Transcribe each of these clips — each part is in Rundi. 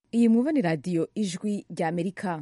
iyi mwumva ni radiyo ijwi rya amerika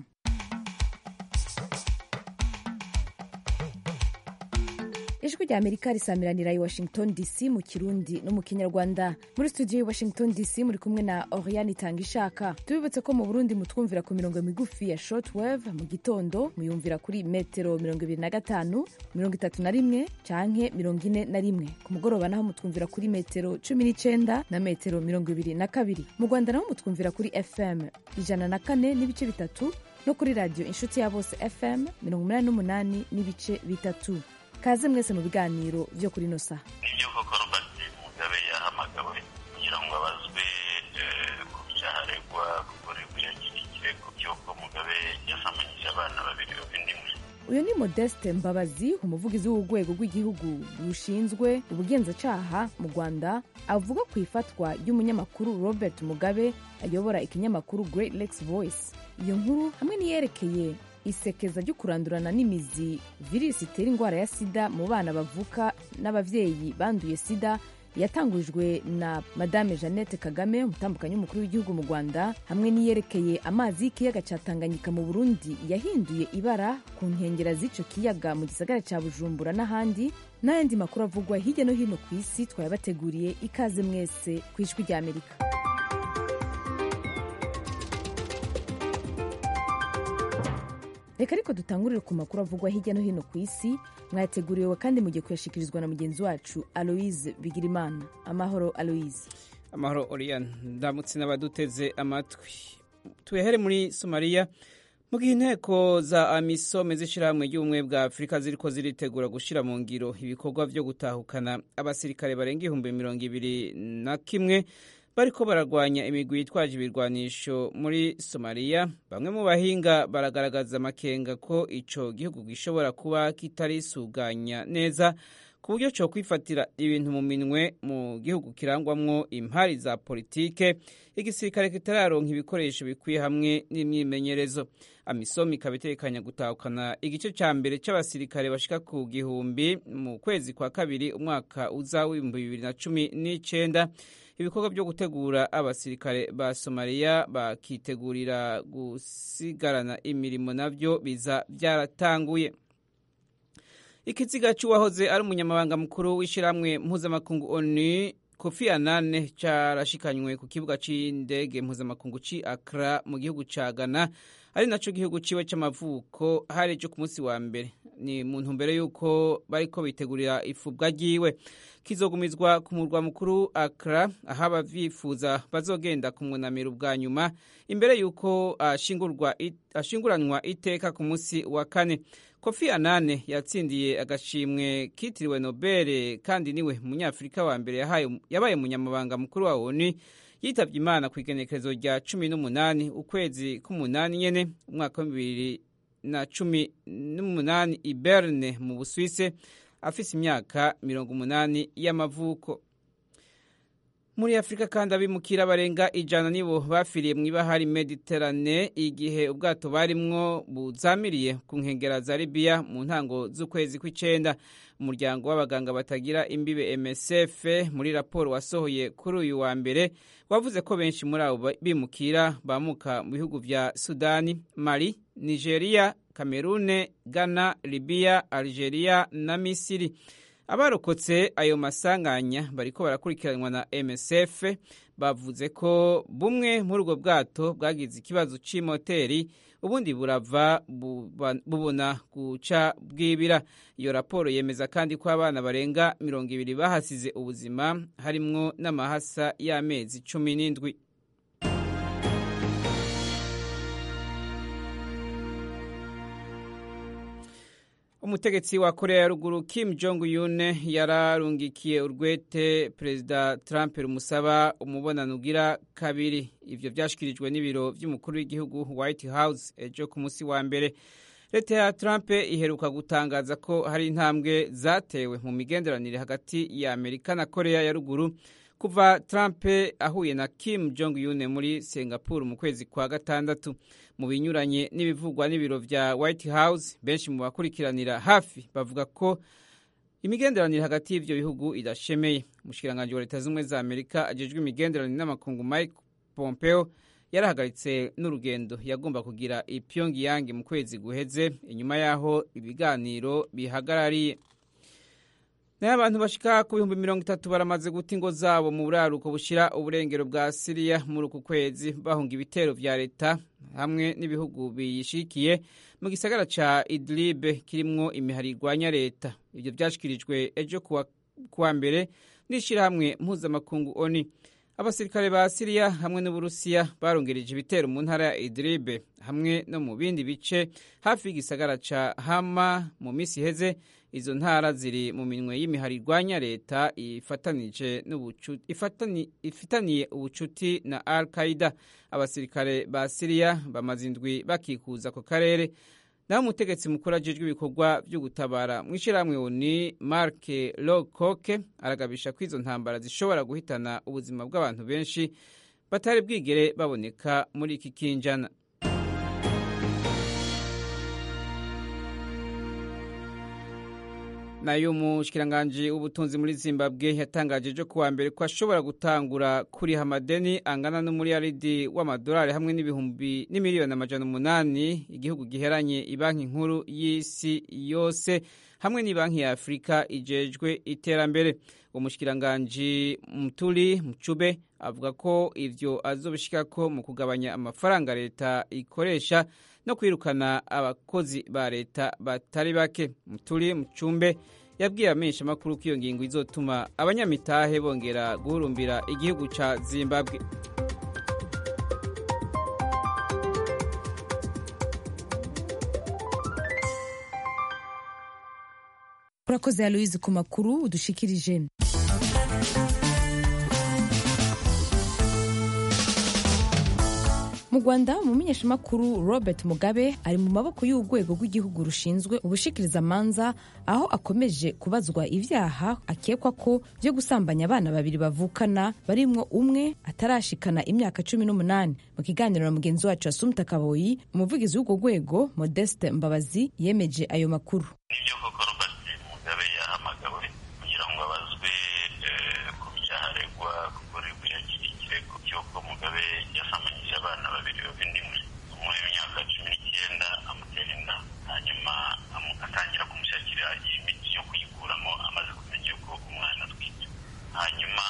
ijwi rya amerika risamiranira i washington dc mu kirundi no mu kinyarwanda muri studio i washington dc muri kumwe na oriane itanga ishaka tubibutse ko mu burundi mutwumvira ku mirongo migufi ya shortwave mu gitondo muyumvira kuri metero mirongo ibiri na gatanu mirongo itatu na rimwe canke mirongo ine na rimwe ku mugoroba naho mutwumvira kuri metero cumi n'icenda na metero mirongo ibiri na kabiri mu rwanda naho mutwumvira kuri fm ijana na kane n'ibice bitatu no kuri radiyo inshuti ya bose fm mirongo umunani n'umunani n'ibice bitatu kaze mwese mu biganiro byo kuri ino saha nibyo koko robert mugabe yahamagawe kugira ngo abazwe ku byaha aregwa gukorerwa yakira ikirego cy'uko mugabe yasamanyije abana babiri b'indimwe uyu ni modeste mbabazi umuvugizi w'urwego rw'igihugu rushinzwe ubugenzacyaha mu rwanda avuga ku ifatwa ry'umunyamakuru robert mugabe ayobora ikinyamakuru great lakes voice iyo nkuru hamwe n'iyerekeye isekeza ryo kurandurana n'imizi virusi itera indwara ya sida mu bana bavuka n'ababyeyi banduye sida yatangujwe na madame jeannette kagame umutambukanyi w'umukuru w'igihugu mu rwanda hamwe n'iyerekeye amazi y'ikiyaga cya tanganyika mu burundi yahinduye ibara ku nkengera z'icyo kiyaga mu gisagara cya bujumbura n'ahandi n'ayandi makuru avugwa hirya no hino ku isi twayabateguriye ikaze mwese ku ijwi rya amerika reka ariko dutangurire ku makuru avugwa hirya no hino ku isi mwayateguriwe kandi mugiye kuyashikirizwa na mugenzi wacu aloise bigirimana amahoro aloise amahoro oriane ndamutse n'abaduteze amatwi tuyahere muri somaliya mu gihe inteko za amisome z'ishyirahamwe ry'ubumwe bwa afurika ziriko ziritegura gushyira mu ngiro ibikorwa byo gutahukana abasirikare barenga ibihumbi mirongo ibiri na kimwe bariko bararwanya imigwi yitwaje ibirwanisho muri somaliya bamwe mu bahinga baragaragaza amakenga ko ico gihugu gishobora kuba kitarisuganya neza ku buryo cyo kwifatira ibintu mu minwe mu gihugu kirangwamwo impari za politike igisirikare kitararonka ibikoresho bikwiye hamwe n'imyimenyerezo amisom ikaba itekanya gutahukana igice cya mbere cy'abasirikare bashika ku gihumbi mu kwezi kwa kabiri umwaka uza w'ibihumbi bibiri na cumi n'icenda ibikorwa byo gutegura abasirikare ba somaliya bakitegurira gusigarana imirimo navyo biza byaratanguye ikiziga cy'uwahoze ari umunyamabanga mukuru w'ishyirahamwe mpuzamakungu onu kofi anane carashikanywe ku kibuga c'indege mpuzamakungu ci akra mu gihugu ca ghana ari naco gihugu ciwe c'amavuko hari ejo ku munsi wa mbere ni mu ntumbero y'uko bariko bitegurira ifubwa ryiwe kizogumizwa ku murwa mukuru akra aho abavyifuza bazogenda kumwunamira ubwa nyuma imbere y'uko ashinguranwa iteka ku munsi wa kane kofi anane yatsindiye agashimwe kitiriwe nobel kandi niwe munyafurika wa mbere yabaye umunyamabanga mukuru wa onu yitabye imana ku igenekerezo rya cumi n'umunani ukwezi k'umunani nyene umwaka wa bibiri na cumi n'umunani i berne mu busuwise afise imyaka mirongo umunani y'amavuko muri afurika kandi abimukira barenga ijana nibo bafiriye mu ibahari mediterane igihe ubwato barimwo buzamiriye ku nkengera za libiya mu ntango z'ukwezi kw'icenda umuryango w'abaganga batagira imbibe msf muri raporo wasohoye kuri uyu wa mbere wavuze ko benshi muri abo bimukira bamuka mu bihugu vya sudani mali nigeria kamerune ghana libiya algeria na misiri abarokotse ayo masanganya bariko barakurikiranwa na msf bavuze ko bumwe muri ubwo bwato bwagize ikibazo c'imoteri ubundi burava bubona guca bwibira iyo raporo yemeza kandi ko abana barenga mirongo ibiri bahasize ubuzima harimwo n'amahasa y'amezi cumi n'indwi umutegetsi wa korea ya ruguru kim jong un yararungikiye urwete perezida trump rumusaba umubonano ugira kabiri ivyo vyashikirijwe n'ibiro vy'umukuru w'igihugu white house ejo ku munsi wa mbere leta ya trump iheruka gutangaza ko hari intambwe zatewe mu migenderanire hagati ya amerika na korea ya ruguru kuva trump ahuye na kim jong un muri singapore mu kwezi kwa gatandatu mu binyuranye n'ibivugwa n'ibiro vya white house benshi mu bakurikiranira hafi bavuga ko imigenderanire hagati y'ivyo bihugu idashemeye umushikiranganji wa leta z'ubumwe za amerika ajejwe imigenderanire n'amakungu mike pompeo yarahagaritse n'urugendo yagomba kugira i Pyongyang mu kwezi guheze inyuma y'aho ibiganiro bihagarariye nayo abantu bashika ku bihumbi mirongo itatu baramaze guta ingo zabo mu buraruko bushira uburengero bwa siriya muri uku kwezi bahunga ibitero vya leta hamwe n'ibihugu biyishikiye mu gisagara ca idlibe kirimwo imihari irwanya leta ivyo vyashikirijwe ejo kuwa mbere n'ishirahamwe mpuzamakungu oni abasirikare ba siriya hamwe n'uburusiya barongereje ibitero mu ntara ya idlibe hamwe no mu bindi bice hafi y'igisagara ca hama mu misi iheze izo ntara ziri mu minwe y'imihari irwanya leta ifitaniye ubucuti na al qaida abasirikare ba siriya bamaze indwi bakikuza ako karere naho umutegetsi mukuru ajejwe ibikorwa vyo gutabara mw'ishirahamwe oni mark lowcock aragabisha ko izo ntambara zishobora guhitana ubuzima bw'abantu benshi batari bwigere baboneka muri iki kinjana nayo umushikiranganji w'ubutunzi muri zimbabwe yatangaje ejo kuwa mbere ko ashobora gutangura kuriha amadeni angana n'umuriyaridi w'amadolari hamwe n'ibihumbi n'imiliyoni amajana umunani igihugu giheranye ibanki nkuru y'isi yose hamwe n'ibanki ya afurika ijejwe iterambere uwo mushikiranganji muturi mucube avuga ko ivyo azobishikako mu kugabanya amafaranga leta ikoresha no kwirukana abakozi ba leta batari bake muturi mucumbe yabwiye amenshi amakuru ko iyo ngingo izotuma abanyamitahe bongera guhurumbira igihugu ca zimbabwe urakoze ya louise ku makuru udushikirije mu rwanda umumenyeshamakuru robert mugabe ari mu maboko y'urwego rw'igihugu rushinzwe ubushikirizamanza aho akomeje kubazwa ibyaha akekwa ko byo gusambanya abana babiri bavukana barimwo umwe atarashikana imyaka cumi n'umunani mu kiganiro na mugenzi wacu asumta kaboyi umuvugizi w'urwo rwego modeste mbabazi yemeje ayo makuru nibyo koko robert mugabe yahamagawe kugira ngo abazwe ku byaha aregwa kuko aregwa yakiriye ikirego cy'uko mugabe yasamanyije abana babiri b'indimwe umwe w'imyaka cumi n'icyenda amutera inda hanyuma atangira kumushakira imiti yo kuyikuramo amaze kumenya yuko umwana atwite hanyuma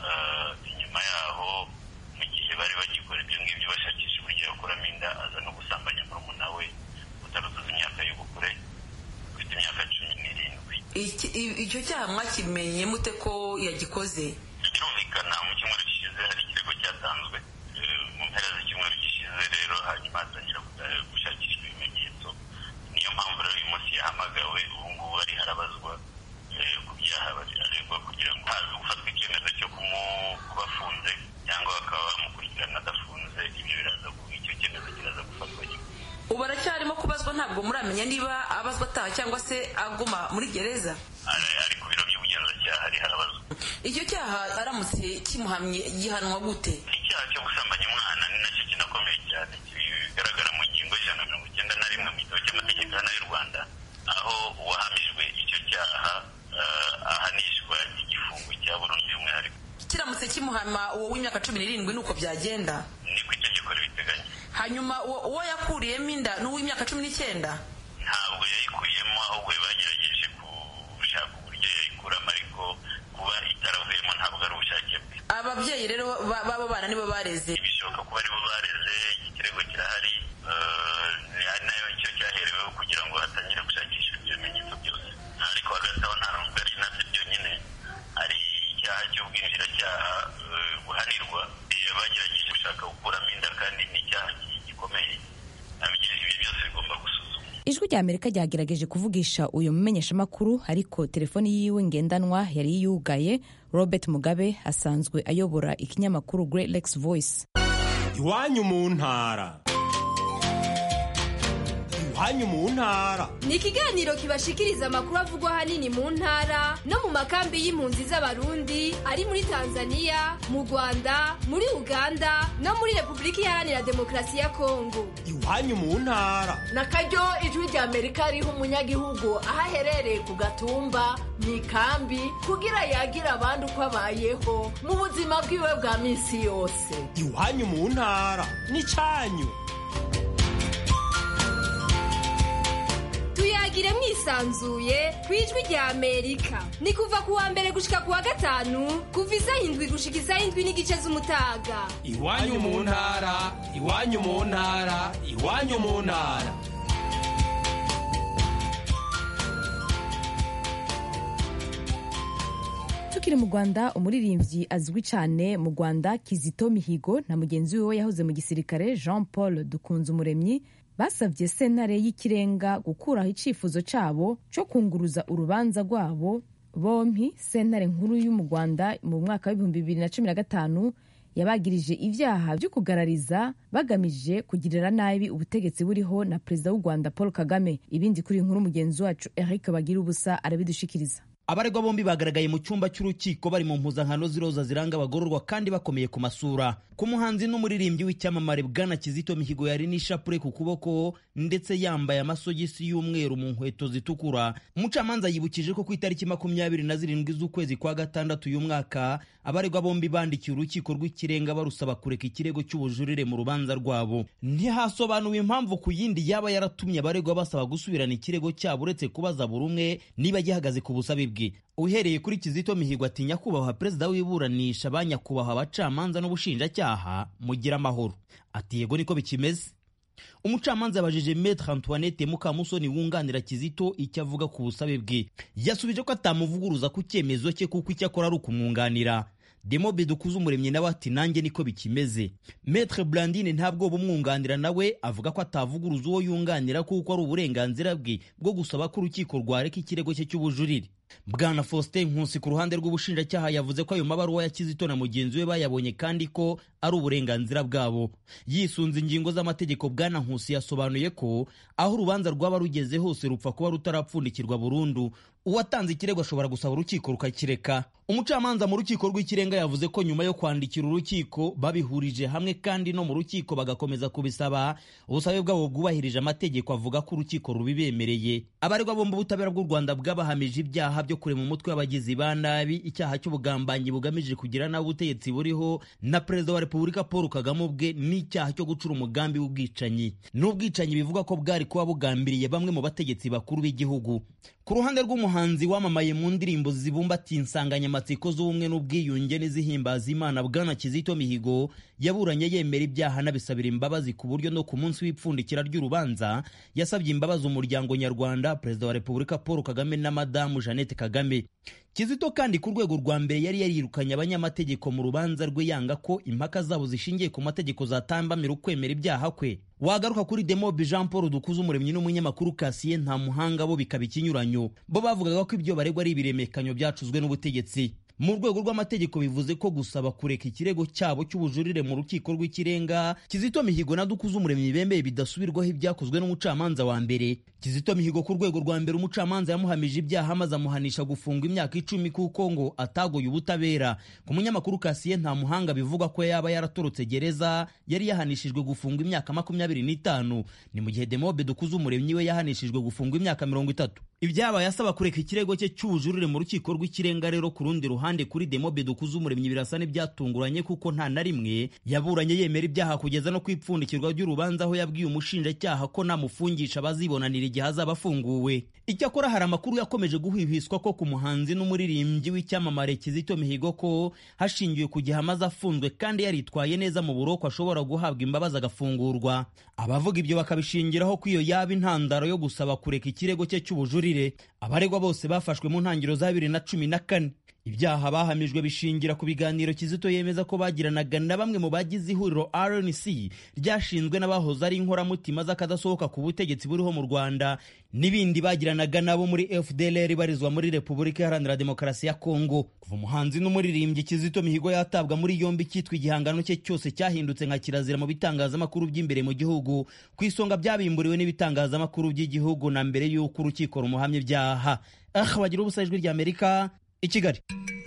inyuma yaho mu gihe bari bagikora ibyo ngibyo bashakisha uburyo yakuramo inda aza no gusambanya murumuna we utarutuza imyaka y'ubukure ufite imyaka cumi n'irindwi icyo cyaha mwakimenye mute ko yagikoze birumvikana mu cyumweru gishize hari ikirego cyatanzwe mu mpera z'icyumweru gishize rero hanyuma hatangira gushakishwa ibimenyetso niyo mpamvu rero uyu munsi yahamagawe ubu ngubu ari harabazwa ku byaha aregwa kugira ngo haze gufatwa icyemezo cyo kuba afunze cyangwa bakaba bamukurikirana adafunze ibyo biraza icyo cyemezo kiraza gufatwa nyuma ubu aracyarimo kubazwa ntabwo muramenya niba abazwa ataha cyangwa se aguma muri gereza ari ku biro by'ubugenzacyaha ari harabazwa icyo cyaha aramutse kimuhamye gihanwa gute icyaha cyo gusambanya umwana ni nacyo kinakomeye cyane bigaragara mu ngingo y'ijana na mirongo icyenda na rimwe mu gitabo cy'amategeko hano y'u rwanda aho uwahamijwe icyo cyaha ahanishwa igifungo cya burundu y'umwihariko kiramutse kimuhama uwo w'imyaka cumi n'irindwi nuko byagenda niko itegeko ribiteganya hanyuma uwo yakuriyemo inda ni uw'imyaka cumi n'icyenda ntabwo yayikuyemo ahubwo bagerageje gushaka uburyo yayikuramo ariko kuba itaravuyemo ntabwo ari ubushake bwe ababyeyi rero b'abo bana nibo bareze bishoboka kuba aribo bareze ikirego kirahari ari nayo icyo cyahereweho kugira ngo hatangire gushakishwa ibyo bimenyetso byose ariko hagati aho nta nubwo ari nabyo byonyine hari icyaha cy'ubwinjiracyaha buhanirwa bagerageje gushaka gukuramo inda kandi ni icyaha gikomeye ibi byose bigomba gusuzumwa ijwi rya amerika ryagerageje kuvugisha uyu mumenyeshamakuru ariko telefoni yiwe ngendanwa yari yugaye robert mugabe asanzwe ayobora ikinyamakuru great lakes voice iwanyu mu ntara iwanyu mu ntara ni ikiganiro kibashikiriza amakuru avugwa ahanini mu ntara no mu makambi y'impunzi z'abarundi ari muri tanzania mu rwanda muri uganda no muri repubulika iharanira demokarasi ya kongo iwanyu mu ntara na karyo ijwi rya amerika riha umunyagihugu aho aherereye ku gatumba mu ikambi kugira yagira abandi uko abayeho mu buzima bwiwe bwa minsi yose iwanyu mu ntara n'icyanyu tuyagire mwisanzuye ku ijwi rya amerika ni kuva ku wa mbere gushika ku wa gatanu kuva isaha indwi gushika isaha indwi n'igice z'umutaga iwanyu mu ntara iwanyu mu ntara iwanyu mu ntara tukiri mu rwanda umuririmbyi azwi cyane mu rwanda kizito mihigo na mugenzi we yahoze mu gisirikare jean paul dukunze umuremyi basabye sentare y'ikirenga gukuraho icyifuzo cyabo cyo kunguruza urubanza rwabo bompi sentare nkuru yo mu rwanda mu mwaka w'ibihumbi bibiri na cumi na gatanu yabagirije ibyaha byo kugarariza bagamije kugirira nabi ubutegetsi buriho na perezida w'u rwanda paul kagame ibindi kuri inkuru mugenzi wacu eric bagira ubusa arabidushikiriza abaregwa bombi bagaragaye mu cyumba cy'urukiko bari mu mpuzankano z'iroza ziranga abagororwa kandi bakomeye ku masura ku muhanzi n'umuririmbyi w'icyamamare bwana kizito mihigo yari n'ishapure ku kuboko ndetse yambaye amasogisi y'umweru mu nkweto zitukura umucamanza yibukije ko ku itariki makumyabiri na zirindwi z'ukwezi kwa gatandatu uyu mwaka abaregwa bombi bandikiye urukiko rw'ikirenga barusaba kureka ikirego cy'ubujurire mu rubanza rwabo ntihasobanuwe impamvu ku yindi yaba yaratumye abaregwa basaba gusubirana ikirego cyabo uretse kubaza buri umwe niba gihagaze ku busabe bwe uhereye kuri kizito mihigo ati nyakubahwa perezida w'iburanisha ba nyakubahwa abacamanza n'ubushinjacyaha mugira amahoro ati yego niko bikimeze umucamanza yabajije metre antoinette mukamusoni wunganira kizito icyo avuga ku busabe bwe yasubije ko atamuvuguruza ku cyemezo cye kuko icyo akora ari ukumwunganira demobe dukuze umuremyi nawe ati nanjye niko bikimeze metre blandine ntabwo bumwunganira nawe avuga ko atavuguruza uwo yunganira kuko ari uburenganzira bwe bwo gusaba ko urukiko rwareka ikirego cye cy'ubujurire bwana faustin nkusi ku ruhande rw'ubushinjacyaha yavuze ko ayo mabaruwa ya kizito na mugenzi we bayabonye kandi ko ari uburenganzira bwabo yisunze ingingo z'amategeko bwana nkusi yasobanuye ko aho urubanza rwaba rugeze hose rupfa kuba rutarapfundikirwa burundu uwatanze ikirego ashobora gusaba urukiko rukakireka umucamanza mu rukiko rw'ikirenga yavuze ko nyuma yo kwandikira urukiko babihurije hamwe kandi no mu rukiko bagakomeza kubisaba ubusabe bwabo bwubahirije amategeko avuga ko urukiko rubibemereye abaregwa bombi ubutabera bw'u rwanda bwabahamije ibyaha byo kurema umutwe w'abagizi ba nabi icyaha cy'ubugambanyi bugamije kugira nabi ubutegetsi buriho na perezida wa repubulika paul kagame ubwe n'icyaha cyo gucura umugambi w'ubwicanyi n'ubwicanyi bivuga ko bwari kuba bugambiriye bamwe mu bategetsi bakuru b'igihugu ku ruhande rw'umuhanzi wamamaye mu ndirimbo zibumbatiye insanganyamatsiko z'ubumwe n'ubwiyunge n'izihimbaza imana bwana kizito mihigo yaburanye yemera ibyaha anabisabira imbabazi ku buryo no ku munsi w'ipfundikira ry'urubanza yasabye imbabazi umuryango nyarwanda perezida wa repubulika paul kagame na madamu jeannette kagame kizito kandi ku rwego rwa mbere yari yarirukanye abanyamategeko mu rubanza rwe yanga ko impaka zabo zishingiye ku mategeko zatambamira ukwemera ibyaha kwe wagaruka kuri demobe jean paul dukuze umuremyi n'umunyamakuru kasiye nta muhanga bo bikaba ikinyuranyo bo bavugaga ko ibyo baregwa ari ibiremekanyo byacuzwe n'ubutegetsi mu rwego rw'amategeko bivuze ko gusaba kureka ikirego cyabo cy'ubujurire mu rukiko rw'ikirenga kizito mihigo na dukuze umuremyi bemeye bidasubirwaho ibyakozwe n'umucamanza wa mbere kizito mihigo ku rwego rwa mbere umucamanza yamuhamije ibyaha maze amuhanisha gufungwa imyaka icumi kuko ngo atagoye ubutabera ku munyamakuru kasiye nta muhanga bivugwa ko yaba yaratorotse gereza yari yahanishijwe gufungwa imyaka makumyabiri n'itanu ni mu gihe demobe dukuze umuremyi we yahanishijwe gufungwa imyaka mirongo itatu ibyabaye asaba kureka ikirego cye cy'ubujurire mu rukiko rw'ikirenga rero ku rundi ruhande kuri demobe dukuze umuremyi birasa n'ibyatunguranye kuko nta na rimwe yaburanye yemera ibyaha kugeza no ku ipfundikirwa ry'urubanza aho yabwiye umushinjacyaha ko namufungisha bazibonanira igihe azaba afunguwe icyakora hari amakuru yakomeje guhwihwiswa ko ku muhanzi n'umuririmbyi w'icyamamare kizito mihigo ko hashingiwe ku gihe amaze afunzwe kandi yaritwaye neza mu buroko ashobora guhabwa imbabazi agafungurwa abavuga ibyo bakabishingiraho ko iyo yaba intandaro yo gusaba kureka ikirego cye cy'ubujurire abaregwa bose bafashwe mu ntangiriro za bibiri na cumi na kane ibyaha bahamijwe bishingira ku biganiro kizito yemeza ko bagiranaga na bamwe mu bagize ihuriro rnc ryashinzwe n'abahoze ari inkoramutima z'akadasohoka ku butegetsi buriho mu rwanda n'ibindi bagiranaga nabo muri fdlr ibarizwa muri repubulika iharanira demokarasi ya kongo kuva umuhanzi n'umuririmbyi kizito mihigo yatabwa muri yombi cyitwa igihangano cye cyose cyahindutse nka kirazira mu bitangazamakuru by'imbere mu gihugu ku isonga byabimburiwe n'ibitangazamakuru by'igihugu na mbere y'uko urukiko rumuhamya ibyaha aha bagira ubusa ijwi ry'amerika i kigali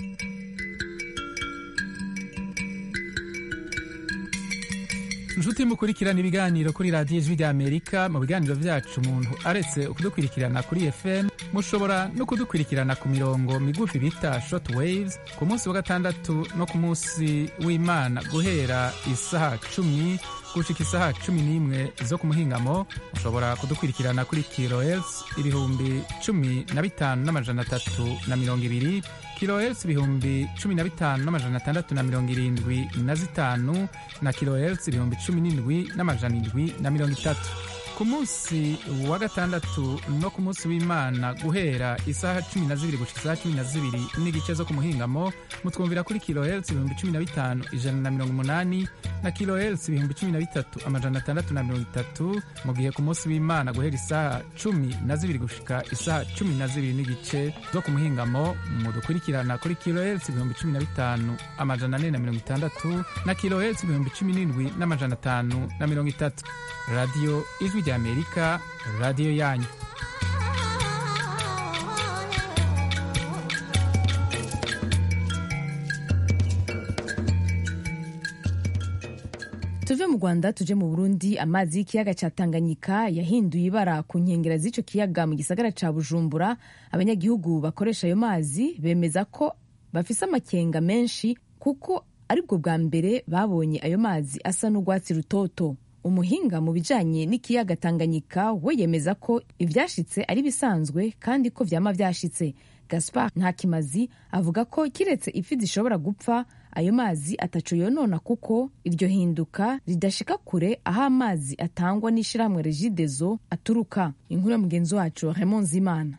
inshuti mukurikirana ibiganiro kuri radiyo ijwi ry'amerika mu biganiro byacu umuntu aretse kudukurikirana kuri fm mushobora no kudukurikirana ku mirongo migufi bita short waves ku munsi wa gatandatu no ku munsi w'imana guhera isaha cumi gushika isaha cumi n'imwe zo ku muhingamo mushobora kudukurikirana kuri kilohertz ibihumbi cumi na bitanu n'amajana atatu na mirongo ibiri kilohertz ibihumbi cumi na bitanu n'amajana atandatu na mirongo irindwi na zitanu na kilohertz ibihumbi cumi n'indwi n'amajana indwi na mirongo itatu ku munsi wa gatandatu no ku munsi w'imana guhera isaha cumi na zibiri gushika isaha cumi na zibiri n'igice zo ku muhingamo mutwumvira kuri kilohertz ibihumbi cumi na bitanu ijana na mirongo umunani na kilohertz ibihumbi cumi na bitatu amajana atandatu na mirongo itatu mu gihe ku munsi w'imana guhera isaha cumi na zibiri gushika isaha cumi na zibiri n'igice zo ku muhingamo mudukurikirana kuri kilohertz ibihumbi cumi na bitanu amajana ane na mirongo itandatu na kilohertz ibihumbi cumi n'indwi n'amajana atanu na mirongo itatu radiyo ijwi ry'amerika radiyo yanyu tuve mu rwanda tuje mu burundi amazi y'ikiyaga cya tanganyika yahinduye ibara ku nkengero z'icyo kiyaga mu gisagara cya bujumbura abanyagihugu bakoresha ayo mazi bemeza ko bafise amakenga menshi kuko aribwo bwa mbere babonye ayo mazi asa n'urwatsi rutoto umuhinga mu bijanye n'ikiyaga tanganyika we yemeza ko ivyashitse ari bisanzwe kandi ko vyama vyashitse gaspar ntakimazi avuga ko kiretse ifi zishobora gupfa ayo mazi ataco yonona kuko iryo hinduka ridashika kure aho amazi atangwa n'ishirahamwe regidezo aturuka inkuru ya mugenzi wacu raymond zimana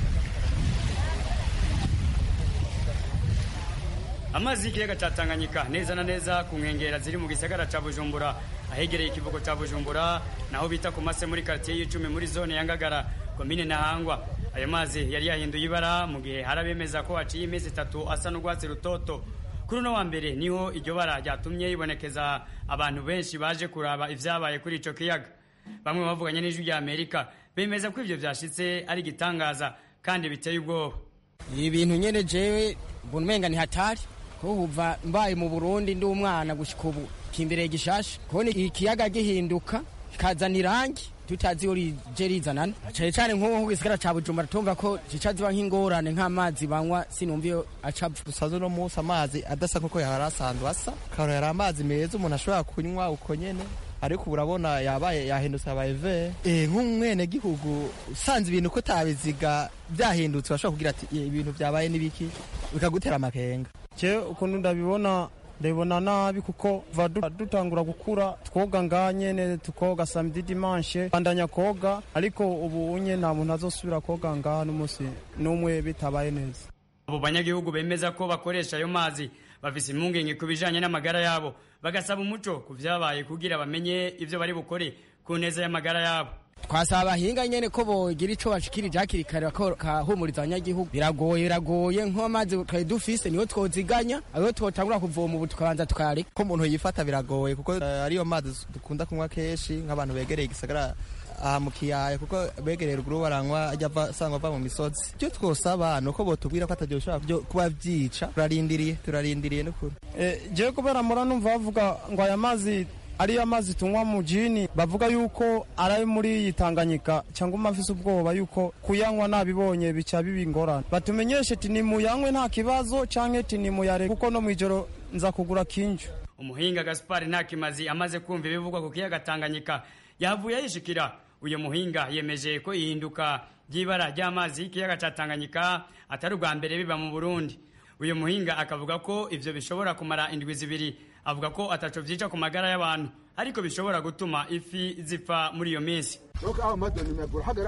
amazi y'ikiyaga cya tanganyika neza na neza ku nkengera ziri mu gisagara cya bujumbura ahegereye ikivugo cya bujumbura naho bita ku mase muri karitsiye y'icumi muri zone ya ngagara komine ntahangwa ayo mazi yari yahinduye ibara mu gihe hari abemeza ko haciye iminsi itatu asa n'urwatsi rutoto kuri uno wa mbere niho iryo bara ryatumye ibonekeza abantu benshi baje kuraba ibyabaye kuri icyo kiyaga bamwe bavuganye n'ijwi rya amerika bemeza ko ibyo byashyitse ari igitangaza kandi biteye ubwoba ibi bintu nyine jewe mbona umenga ni hatari ko kuva mbaye mu burundi ndi umwana gushyika ubu kimbere gishasha kubona ikiyaga gihinduka kikazana irangi tutazi iyo rije rizanana cyane cyane nk'ubu nk'igisigara cya bujumbura tumva ko zica ziba nk'ingorane nk'amazi banywa sinumva iyo acapfa dusanzwe uno munsi amazi adasa nk'uko yari asanzwe asa karo yari amazi meza umuntu ashobora kunywa uko nyene ariko ubu urabona yabaye yahindutse abaye ve nk'umwene gihugu usanze ibintu ko utabiziga byahindutse urashobora kugira ati ibintu byabaye n'ibiki bikagutera amakenga je ukuntu ndabibona ndabibona nabi kuko va dutangura gukura twoga nga nyene tukoga samedi dimanche bandanya koga ariko ubu unye nta muntu azosubira koga ngaha n'umunsi n'umwe bitabaye neza abo banyagihugu bemeza ko bakoresha ayo mazi bafise impungenge ku bijanye n'amagara yabo bagasaba umuco ku vyabaye kugira bamenye ivyo bari bukore ku neza y'amagara yabo twasaba abahinga nyene ko bogira ico bashikirije hakiri kare kahumuriza abanyagihugu biragoye biragoye nk'amazi twari dufise niyo twoziganya ayo twotangura kuvoma ubu tukabanza tukareka ko umuntu yifata biragoye kuko uh, ariyo mazi dukunda kunywa kenshi nk'abantu begereye igisagara aha mu kiyaya kuko begereye ruguru baranywa ajya asanga ava mu misozi icyo twosaba ni uko botubwira ko atajya bishobora kuba byica turarindiriye turarindiriye n'ukuri jewe kubera mura numva bavuga ngo aya mazi ariyo amazi tunywa mu jini bavuga yuko ari ayo muri iyi tanganyika cyangwa umafise ubwoba yuko kuyanywa nabibonye bica biba ingorane batumenyeshe ati nimuyanywe nta kibazo canke ati nimuyare kuko no mw'ijoro nza kugura kinju umuhinga gaspari ntakimazi amaze kumva ibivugwa ku kiyaga tanganyika yahavuye yishikira uyu muhinga yemeje ko ihinduka ry'ibara ry'amazi y'ikiyaga cya tanganyika atari ubwa mbere biba mu burundi uyu muhinga akavuga ko ivyo bishobora kumara indwi zibiri avuga ko ataco vyica ku magara y'abantu ariko bishobora gutuma ifi zipfa muri iyo minsi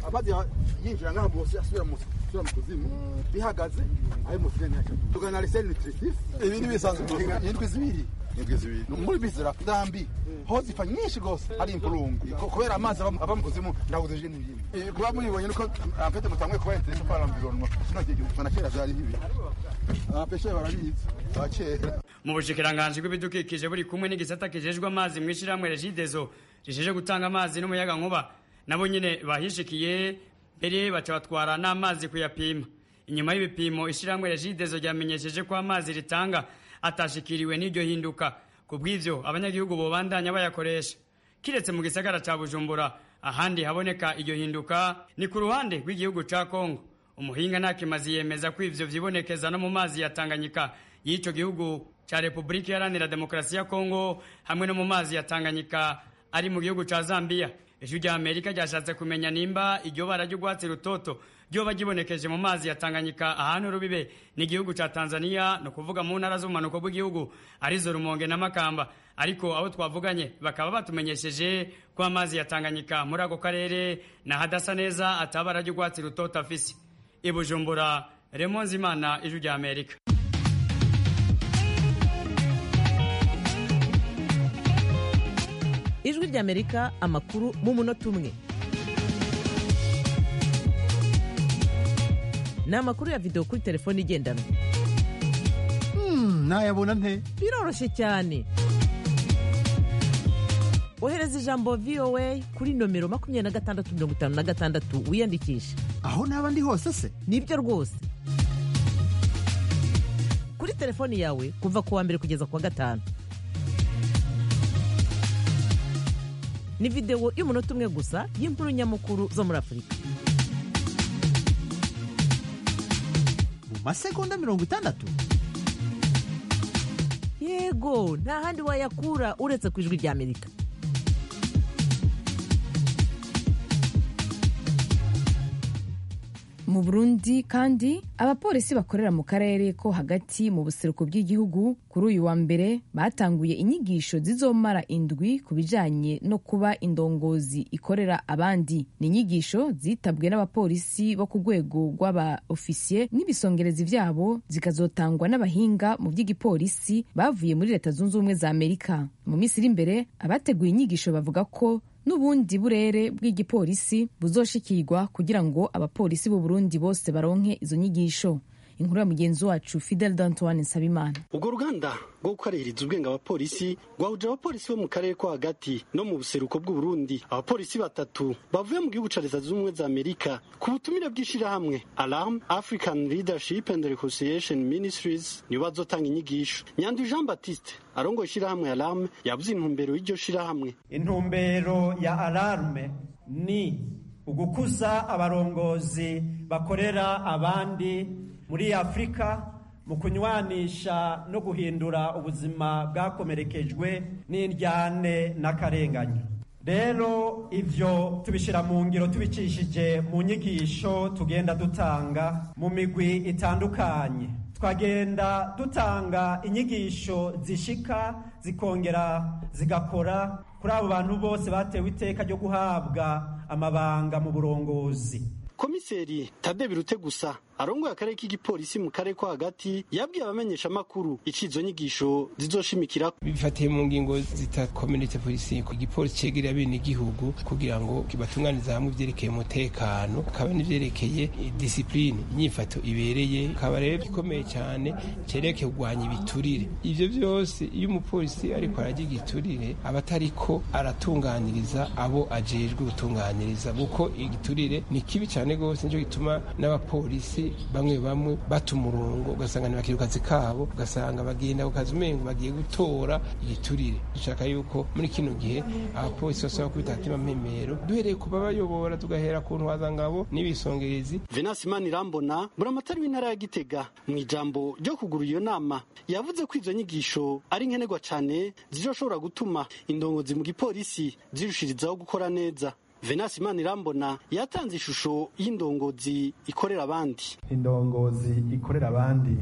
amazi yinjira ngaha bose asubira mu asubira mu kuzimu bihagaze ayo musirene yacu tugana liseni nutritif ibi ni bisanzwe indwi zibiri indwi zibiri muri bizira dambi ho zipfa nyinshi rwose ari impurungu kubera amazi ava mu kuzimu ndabuze je n'ibimwe kuba mubibonye nuko amfete mutamwe kuba interesa para environnement sino gihe na kera byari bibi abapeshe barabizi abakera mu bushikiranganji bw'ibidukikije buri kumwe n'igisata kijejwe amazi mu ishyirahamwe regidezo rijeje gutanga amazi n'umuyaga nkuba nabo nyine bahishikiye mbere baca batwara n'amazi kuyapima inyuma y'ibipimo ishyirahamwe regidezo ryamenyesheje ko amazi ritanga atashikiriwe n'iryo hinduka ku bw'ivyo abanyagihugu bobandanya bayakoresha kiretse mu gisagara ca bujumbura ahandi haboneka iryo hinduka ni ku ruhande rw'igihugu ca kongo umuhinga ntakimazi yemeza ko ivyo vyibonekeza no mu mazi ya tanganyika y'ico gihugu ca repubulika iharanira demokarasi ya kongo hamwe no mu mazi ya tanganyika ari mu gihugu ca zambiya ijwi rya amerika ryashatse kumenya nimba iryo bara ry'urwatsi rutoto ryoba ryibonekeje mu mazi ya tanganyika ahantu rubibe n'igihugu ca tanzania ni ukuvuga mu ntara z'ubumanuko bw'igihugu arizo rumonge na makamba ariko abo twavuganye bakaba batumenyesheje ko amazi ya tanganyika muri ako karere na hadasa neza atabara ry'urwatsi rutoto afise i bujumbura remonzi imana ijwi rya amerika ijwi ry'amerika amakuru mu munota umwe ni amakuru ya videwo kuri telefone igendanwa nayabona nte biroroshye cyane ohereza ijambo voa kuri nomero makumyabiri na gatandatu mirongo itanu na gatandatu wiyandikishe aho naba ndi hose se nibyo rwose kuri telefoni yawe kuva ku wa mbere kugeza ku wa gatanu ni videwo y'umunota umwe gusa y'inkuru nyamukuru zo muri afurika mu masegonda mirongo itandatu yego nta handi wayakura uretse ku ijwi ry'amerika mu burundi kandi abapolisi bakorera mu karere ko hagati mu buseruko bw'igihugu kuri uyu wa mbere batanguye inyigisho zizomara indwi ku bijanye no kuba indongozi ikorera abandi ni inyigisho zitabwe n'abapolisi bo ku rwego rw'aba ofisiye n'ibisongerezi vyabo zikazotangwa n'abahinga mu by'igipolisi bavuye muri leta zunze ubumwe za amerika mu minsi iri imbere abateguye inyigisho bavuga ko n'ubundi burere bw'igipolisi buzoshikirwa kugira ngo abapolisi b'u Burundi bose baronke izo nyigisho inkuru ya mugenzi wacu Fidel Dantoine Nsabimana ubwo ruganda rwo gukaririza ubwenge abapolisi rwahuje abapolisi bo mu karere ko hagati no mu buseruko bw'u Burundi abapolisi batatu bavuye mu gihugu ca leta zunze ubumwe za Amerika ku butumire bw'ishirahamwe Alarm African Leadership and Reconciliation Ministries nibo bazotanga inyigisho Nyandu Jean Baptiste arongoye ishirahamwe Alarm yavuze intumbero y'iryo shirahamwe intumbero ya Alarme ni ugukuza abarongozi bakorera abandi muri afurika mu kunywanisha no guhindura ubuzima bwakomerekejwe n'indyane n'akarenganyo rero ivyo tubishira mu ngiro tubicishije mu nyigisho tugenda dutanga mu migwi itandukanye twagenda dutanga inyigisho zishika zikongera zigakora kuri abo bantu bose batewe iteka ryo guhabwa amabanga mu burongozi komiseri tade birute gusa arongoye akarere k'igipolisi mu karere ko hagati yabwiye abamenyesha amakuru icizo nyigisho zizoshimikira bifatiye mu ngingo zita community policing ku gipolisi cegereye bene igihugu kugira ngo batunganize hamwe ivyerekeye umutekano kaba n'ivyerekeye discipline inyifato ibereye kaba rero gikomeye cyane cerekeye kurwanya ibiturire ivyo vyose iyo umupolisi ariko arajya igiturire aba atariko aratunganiriza abo ajejwe gutunganiriza kuko igiturire ni kibi cyane rwose nico gituma n'abapolisi bamwe bamwe bata umurongo ugasanga ntibakira kazi kabo ugasanga bagenda ku kazi umengo bagiye gutora igiturire dushaka yuko muri kino gihe abapolisi basaba kubita hatima mpemero duhereye ku babayobora tugahera ku ntwazangabo n'ibisongerezi venasi imana irambona buramatari w'intara ya gitega mu ijambo ryo kugura iyo nama yavuze ko izo nyigisho ari nkenerwa cyane zizoshobora gutuma indongozi mu gipolisi zirushirizaho gukora neza venasi imana irambona yatanze ishusho y'indongozi ikorera abandi indongozi ikorera abandi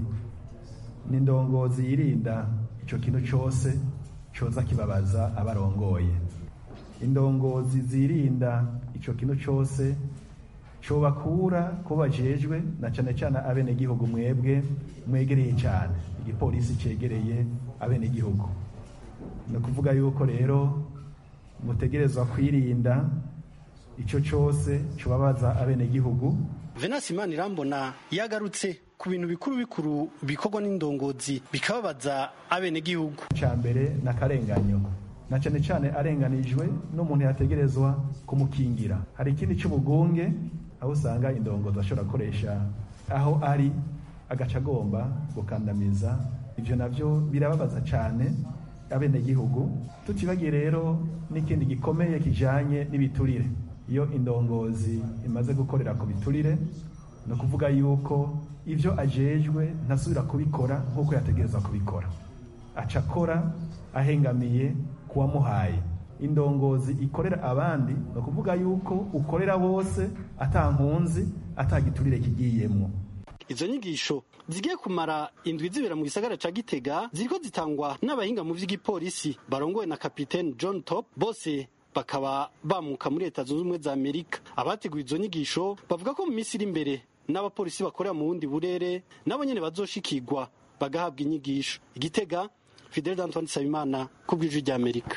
ni indongozi yirinda icyo kintu cyose cyoza kibabaza abarongoye indongozi zirinda icyo kintu cyose cobakura ko bajejwe na cane cane abenegihugu mwebwe mwegereye cyane igipolisi cegereye abenegihugu ni ukuvuga yuko rero mutegerezwa kwirinda ico cose cobabaza abenegihugu venasi imana irambona yagarutse ku bintu bikuru bikuru bikorwa n'indongozi bikababaza abenegihugu ca mbere ni akarenganyo na cane cane arenganijwe n'umuntu yategerezwa kumukingira hari ikindi c'ubugunge aho usanga indongozi ashobora gukoresha aho ari agaca agomba gukandamiza ivyo navyo birababaza cane abenegihugu tutibagiye rero n'ikindi gikomeye kijanye n'ibiturire iyo indongozi imaze gukorera ku biturire ni ukuvuga yuko ibyo ajejwe ntasubira kubikora nk'uko yategereza kubikora aca akora ahengamiye kuwamuhaye indongozi ikorera abandi ni ukuvuga yuko ukorera bose atankunzi atagiturire kigiyemo izo nyigisho zigiye kumara indwi zibera mu gisagara ca gitega ziriko zitangwa n'abahinga mu vy'igipolisi barongowe na kapitene john top bose bakaba bamuka muri leta zunze ubumwe za amerika abateguye izo nyigisho bavuga ko mu minsi iri imbere n'abapolisi bakorera mu bundi burere nabo nyene bazoshikirwa bagahabwa inyigisho igitega fidel d'antoine nsabimana ku bw'ijwi rya amerika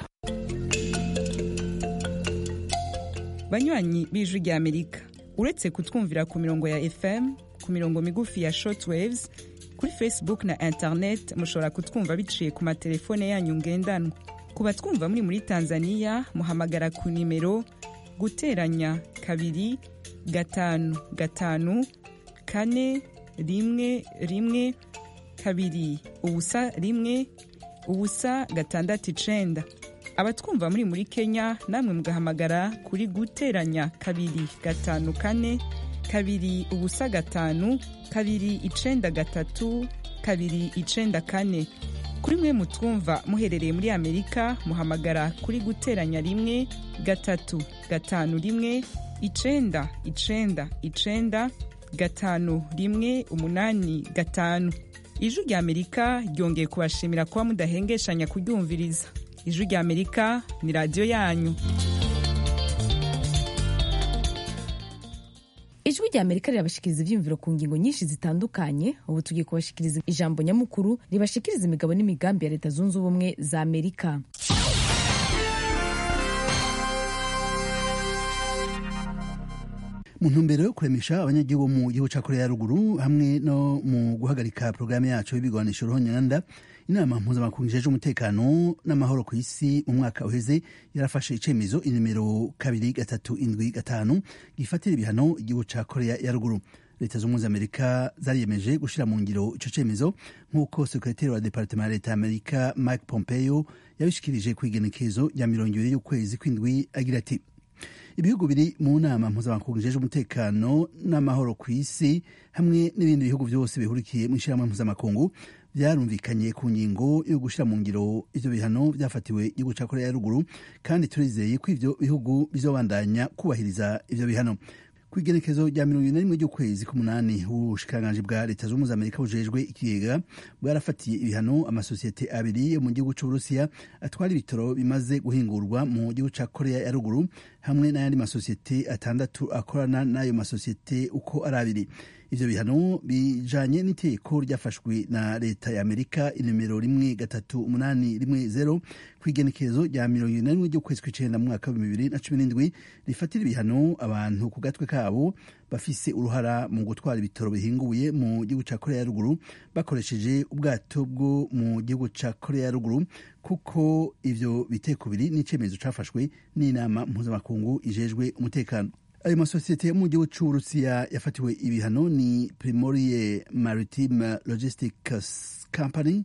banywanyi b'ijwi rya amerika uretse kutwumvira ku mirongo ya fm ku mirongo migufi ya shortwaves kuri facebook na internet mushobora kutwumva biciye ku matelefone yanyu ngendanwa ku batwumva muri muri tanzania muhamagara ku nimero guteranya kabiri gatanu gatanu kane rimwe rimwe kabiri ubusa rimwe ubusa gatandatu icenda abatwumva muri muri kenya namwe mugahamagara kuri guteranya kabiri gatanu kane kabiri ubusa gatanu kabiri icenda gatatu kabiri icenda kane kuri mwe mutwumva muherereye muri amerika muhamagara kuri guteranya rimwe gatatu gatanu rimwe icenda icenda icenda gatanu rimwe umunani gatanu ijwi rya amerika ryongeye kubashimira kuba mudahengeshanya kuryumviriza ijwi rya amerika ni radiyo yanyu ijwi rya amerika rirabashikiriza ibyiyumviro ku ngingo nyinshi zitandukanye ubu tugiye kubashikiriza ijambo nyamukuru ribashikiriza imigabo n'imigambi ya leta zunze ubumwe za amerika mu ntumbero yo kuremesha abanyagihugu mu gihugu cya korea ya ruguru hamwe no mu guhagarika porogaramu yacu y'ibigwanisho ruhonyanda inama mpuzamakungu ijejwe umutekano n'amahoro ku isi mu mwaka uheze yarafashe icemezo inimero kabiri gatatu indwi gatanu gifatira ibihano igihugu cya korea ya ruguru leta z'ubumwe za amerika zariyemeje gushyira mu ngiro ico cemezo nk'uko sekretari wa departema ya leta ya amerika mike pompeo yabishikirije ku igenekezo rya mirongo ibiri y'ukwezi kw'indwi agira ati ibihugu biri mu nama mpuzamakungu ijejwe umutekano n'amahoro ku isi hamwe n'ibindi bihugu byose bihurikiye mu ishyirahamwe mpuzamakungu byarumvikanye ku ngingo yo gushyira mu ngiro ivyo bihano byafatiwe igihugu ca korea ya ruguru kandi turizeye ko ivyo bihugu bizobandanya kubahiriza ivyo bihano ku igenekezo rya mirongo ine na rimwe ry'ukwezi k'umunani ubushikiranganji bwa leta z'ubumwe za amerika bujejwe ikigega bwarafatiye ibihano amasosiyete abiri yo mu gihugu c'uburusiya atwara ibitoro bimaze guhingurwa mu gihugu ca korea ya ruguru hamwe n'ayandi masosiyete atandatu akorana n'ayo masosiyete uko ari abiri ivyo bihano bijanye n'iteko ryafashwe na leta ya amerika inomero rimwe gatatu umunani rimwe zero ku igenekezo rya mirongo ine na rimwe ry'ukwezi kw'icenda mu mwaka w'ibihumbi bibiri na cumi n'indwi rifatira ibihano abantu ku gatwe kabo bafise uruhara mu gutwara ibitoro bihinguye mu gihugu ca korea ya ruguru bakoresheje ubwato bwo mu gihugu ca korea ya ruguru kuko ivyo biteko biri n'icemezo cafashwe n'inama mpuzamakungu ijejwe umutekano ayo masosiyete yo mu gihugu c'uburusiya yafatiwe ibihano ni primorie maritime logistics company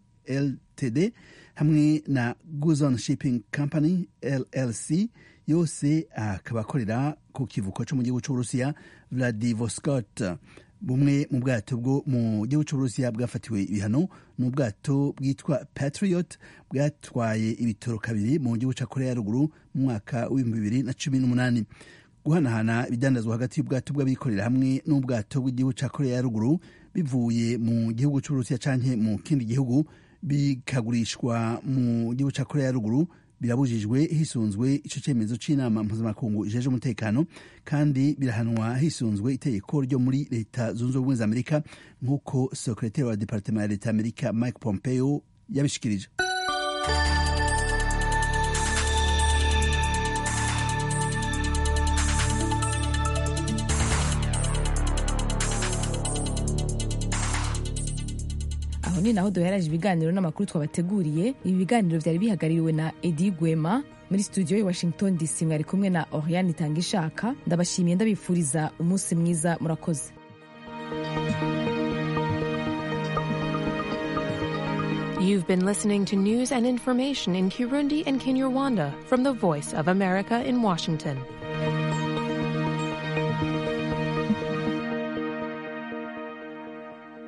ltd hamwe na guzon shipping company llc yose akaba akorera ku kivuko co mu gihugu c'uburusiya vladivostok bumwe mu bwato bwo mu gihugu c'uburusiya bwafatiwe ibihano ni ubwato bwitwa patriot bwatwaye ibitoro kabiri mu gihugu ca korea ya ruguru mu mwaka w'ibihumbi bibiri na cumi n'umunani guhanahana ibidandazwa hagati y'ubwato bw'abikorera hamwe n'ubwato bw'igihugu ca korea ya ruguru bivuye mu gihugu c'uburusiya canke mu kindi gihugu bikagurishwa mu gihugu ca korea ya ruguru birabujijwe hisunzwe ico cemezo c'inama mpuzamakungu ijeje umutekano kandi birahanwa hisunzwe itegeko ryo muri leta zunze ubumwe za amerika nk'uko sekretari wa departement ya leta ya amerika mike pompeo yabishikirije aho ni naho duheraje ibiganiro n'amakuru twabateguriye ibi biganiro byari bihagarariwe na edi gwema muri studio i washington dc mwari kumwe na oriane itangishaka ndabashimiye ndabifuriza umunsi mwiza murakoze You've been listening to news and information in Kirundi and Kinyarwanda from the Voice of America in Washington.